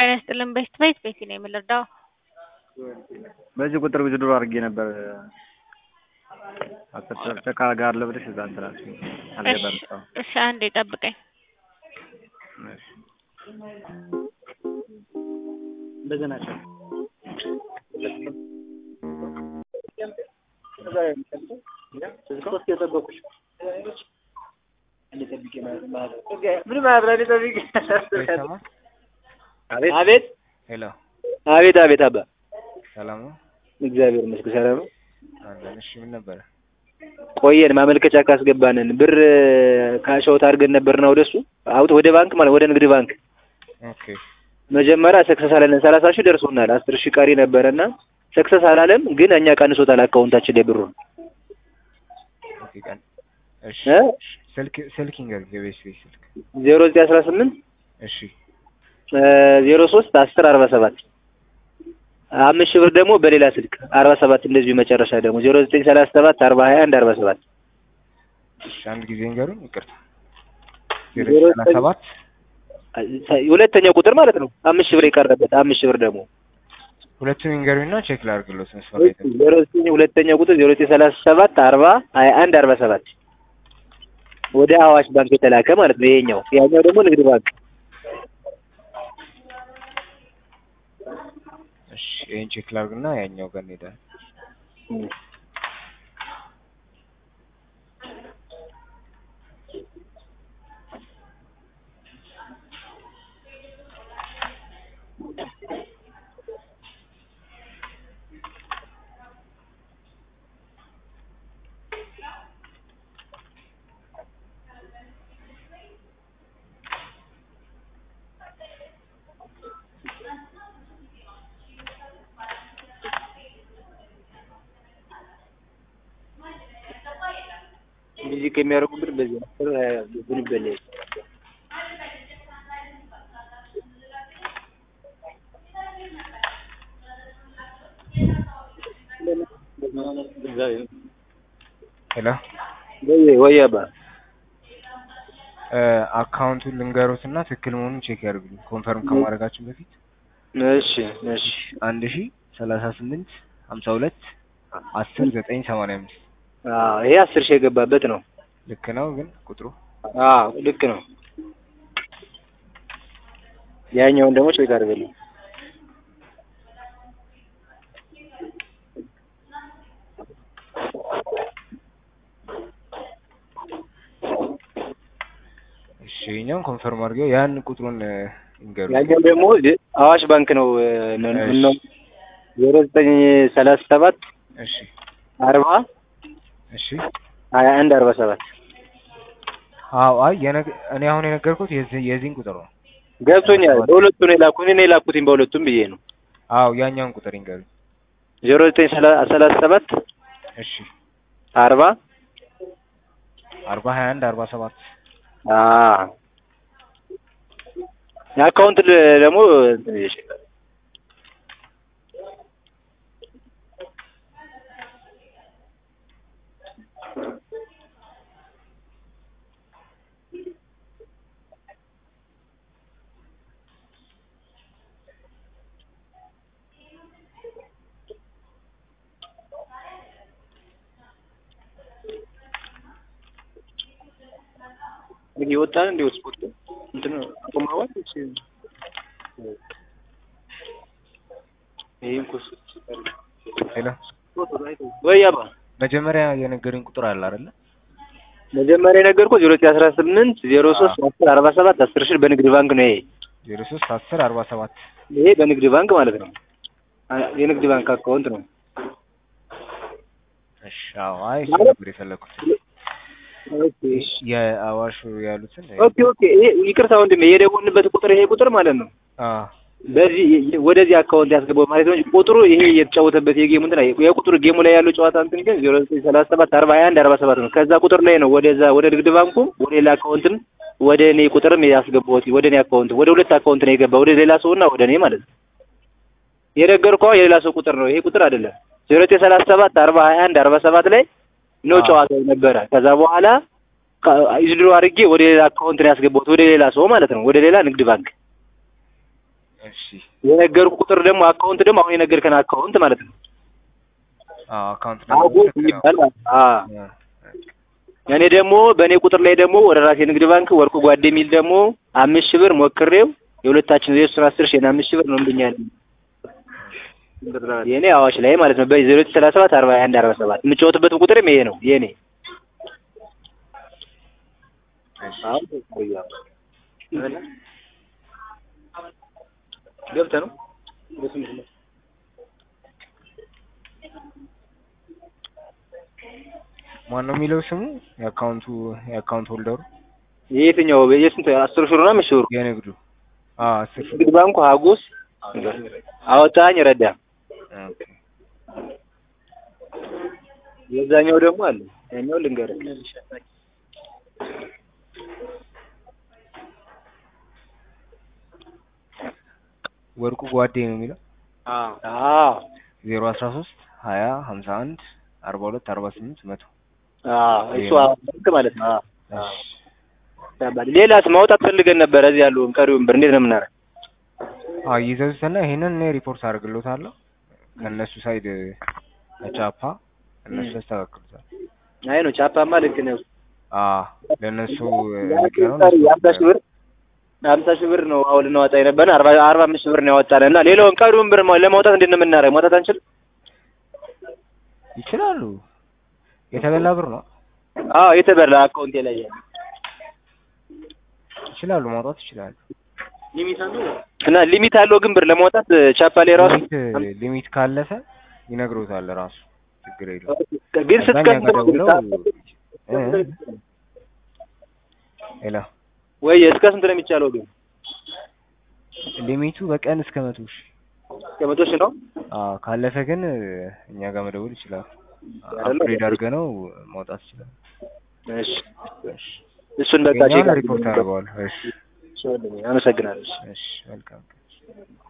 ጤና ይስጥልን ቤት ቤት ቤቲ ነው የምንረዳው። በዚህ ቁጥር ብዙ ድሮ አድርጌ ነበር አስር ጋር ለብለሽ እዛ እንትን አልሽኝ አልገባም እስካሁን። እሺ አንዴ ጠብቀኝ። እሺ እንደዚህ ናቸው። አቤት ሄሎ አቤት አቤት አባ ሰላም ነው እግዚአብሔር ይመስገን ሰላም ነው። አለን። እሺ ምን ነበረ? ቆየን ማመልከቻ ካስገባንን ብር ካሸውት አድርገን ነበርና ወደሱ አውጥ ወደ ባንክ ማለት ወደ ንግድ ባንክ ኦኬ መጀመሪያ ሰክሰስ አላለን። ሰላሳ ሺህ ደርሶናል። አስር ሺህ ቀሪ ነበረና ሰክሰስ አላለም፣ ግን እኛ ቀንሶታል አካውንታችን ላይ ብሩን ኦኬ ቀን እሺ እ ስልክ ስልክ ይንገር የቤት ቤት ስልክ ዜሮ ዘጠኝ አስራ ስምንት እሺ ዜሮ ሶስት አስር አርባ ሰባት አምስት ሺህ ብር ደግሞ በሌላ ስልክ አርባ ሰባት እንደዚሁ መጨረሻ ደግሞ ዜሮ ዘጠኝ ሰላሳ ሰባት አርባ ሀያ አንድ አርባ ሰባት እሺ አንድ ጊዜ ንገሩኝ። ይቅርታ ዜሮ ዜሮ ሰላሳ ዘጠኝ ሰባት ሁለተኛው ቁጥር ማለት ነው። አምስት ሺህ ብር የቀረበት አምስት ሺህ ብር ደግሞ ሁለቱን ንገሩኝና ቼክ ላድርግሎት መስመር ላይ ተቀምጦ። ዜሮ ዘጠኝ ሁለተኛው ቁጥር ዜሮ ዘጠኝ ሰላሳ ሰባት አርባ ሀያ አንድ አርባ ሰባት ወደ አዋሽ ባንክ የተላከ ማለት ነው። ይሄኛው ያኛው ደግሞ ንግድ ባንክ እሺ ይሄን ቼክ ላድርግና ያኛው ጋር እንሄዳለን። እንደዚህ ከሚያደርጉብን በዚህ ነው ብን ይበላ ሄሎ ወይ ወይ አባ እ አካውንቱን ልንገሩትና ትክክል መሆኑን ቼክ ያድርጉልኝ ኮንፈርም ከማድረጋችን በፊት እሺ እሺ አንድ ሺ ሰላሳ ስምንት ሀምሳ ሁለት አስር ዘጠኝ ሰማንያ አምስት አዎ ይሄ አስር ሺህ የገባበት ነው። ልክ ነው ግን ቁጥሩ አዎ ልክ ነው። ያኛውን ደግሞ ቼክ አድርገልኝ። እሺ ይኸኛውን ኮንፈርም አድርገው ያን ቁጥሩን እ ይንገሩ ያኛው ደግሞ አዋሽ ባንክ ነው እ እሺ። ነው ዜሮ ዘጠኝ ሰላሳ ሰባት እሺ አርባ እሺ ሀያ አንድ አርባ ሰባት አዎ አይ የነገ እኔ አሁን የነገርኩት የዚህ የዚህን ቁጥር ነው ገብቶኛል። በሁለቱ ነው የላኩት እኔ የላኩትኝ በሁለቱም ብዬ ነው። አዎ ያኛውን ቁጥር ይንገሩኝ ዜሮ ዘጠኝ ሰላ- ሰላሳ ሰባት እሺ አርባ አርባ ሀያ አንድ አርባ ሰባት አዎ የአካውንት ል- ደግሞ እንትን ብዬሽ ግን የወጣን እንደ ስፖርት እንትን አቁመዋል። እሺ ይሄን ኩስ ሄሎ ወይ አባ መጀመሪያ የነገሩኝ ቁጥር አለ አይደለ መጀመሪያ የነገርኩህ ዜሮ ዘጠኝ አስራ ስምንት ዜሮ ሶስት አስር አርባ ሰባት አስር ሺህ በንግድ ባንክ ነው። ይሄ ዜሮ ሶስት አስር አርባ ሰባት ይሄ በንግድ ባንክ ማለት ነው። አ- የንግድ ባንክ አካውንት ነው። እሺ አዎ አይ እሱ ማለት- ነበር የፈለኩት ኦኬ የአዋሹ ያሉትን ኦኬ ኦኬ። ይሄ ይቅርታ ወንድሜ የደወልንበት ቁጥር ይሄ ቁጥር ማለት ነው። አዎ በዚህ የ- ወደዚህ አካውንት ያስገባው ማለት ነው እንጂ ቁጥሩ ይሄ የተጫወተበት የጌሙ እንትን አይ- የቁጥሩ ጌሙ ላይ ያለው ጨዋታ እንትን ግን ዜሮ ዘጠኝ ሰላሳ ሰባት አርባ ሀያ አንድ አርባ ሰባት ነው። ከዛ ቁጥር ላይ ነው ወደዛ ወደ ንግድ ባንኩም ወደ ሌላ አካውንትም ወደ እኔ ቁጥርም ያስገባሁት ወደ እኔ አካውንት ወደ ሁለት አካውንት ነው የገባ ወደ ሌላ ሰውና ወደ እኔ ማለት ነው። የነገርኩህ አሁን የሌላ ሰው ቁጥር ነው። ይሄ ቁጥር አይደለም። ዜሮ ዘጠኝ ሰላሳ ሰባት አርባ ሀያ አንድ አርባ ሰባት ላይ ነው አዎ። ጨዋታው ነበረ። ከዛ በኋላ ይዝድሮ አድርጌ ወደ ሌላ አካውንት ነው ያስገባሁት ወደ ሌላ ሰው ማለት ነው። ወደ ሌላ ንግድ ባንክ እሺ የነገርኩ ቁጥር ደግሞ አካውንት ደግሞ አሁን የነገርከን አካውንት ማለት ነው። አዎ አካውንት አጎ ልክ ነው። የሚባል ማለት ነው። አዎ አ፣ እኔ ደግሞ በእኔ ቁጥር ላይ ደግሞ ወደ ራሴ ንግድ ባንክ ወርቁ ጓዴ የሚል ደግሞ አምስት ሺህ ብር ሞክሬው የሁለታችን የእሱን አስር ሺህ አምስት ሺህ ብር ነው እምብኛል የእኔ አዋሽ ላይ ማለት ነው በዜሮ ሰላሳ ሰባት አርባ አንድ አርባ ሰባት የምጫወትበት ቁጥርም ይሄ ነው የእኔ እሺ ገብተህ ነው ማን ነው የሚለው ስሙ የአካውንቱ የአካውንት ሆልደሩ የየትኛው የስንት አስር ሺህ ብር ነው አምስት ሺህ ብር የንግዱ አዎ አስር ሺህ ንግድ ባንኩ ሀጎስ አወጣኝ ረዳ ኦኬ የዛኛው ደግሞ አለ ያኛው ልንገርህ ወርቁ ጓዴ ነው የሚለው አዎ ዜሮ አስራ ሶስት ሀያ ሀምሳ አንድ አርባ ሁለት አርባ ስምንት መቶ አዎ እሱ ባንክ ማለት ነው አዎ እሺ ያባል ሌላስ ማውጣት ፈልገን ነበር እዚህ ያለውን ቀሪውን ብር እንዴት ነው የምናደርግ አዎ ይዘዙትና ይሄንን እኔ ሪፖርት አድርግሎታለሁ ከእነሱ ሳይድ ከቻፓ እነሱ ያስተካክሉታል አይ ነው ቻፓማ ልክ ነው አዎ ለእነሱ ልክ ነው የሀምሳ ሺህ ብር ሀምሳ ሺህ ብር ነው አሁን ልናወጣ የነበረን አርባ አርባ አምስት ሺህ ብር ነው ያወጣን እና ሌላውን ቀሪውን ብር ማ- ለማውጣት እንዴት ነው የምናደርግ ማውጣት አንችልም ይችላሉ የተበላ ብር ነው አዎ የተበላ አካውንቴ ላይ ያለ ይችላሉ ማውጣት ይችላሉ እና ሊሚት አለው ግን ብር ለማውጣት ቻፓ ላይ ራሱ ሊሚት ሊሚት ካለፈ ይነግሮታል ራሱ ችግር የለውም ግን እዛ እኛ ጋር ደውለው ስትከፍል እ ሄሎ ወይ እስከ ስንት ነው የሚቻለው ግን ሊሚቱ በቀን እስከ መቶ ሺህ ከመቶ ሺህ ነው አዎ ካለፈ ግን እኛ ጋር መደወል ይችላል አይደለ? አፕግሬድ አድርገህ ነው ማውጣት ይችላል እሺ እሱን በቃ የኛውን ቼክ ሪፖርት አድርገዋል እሺ አመሰግናለሁ እሺ መልካም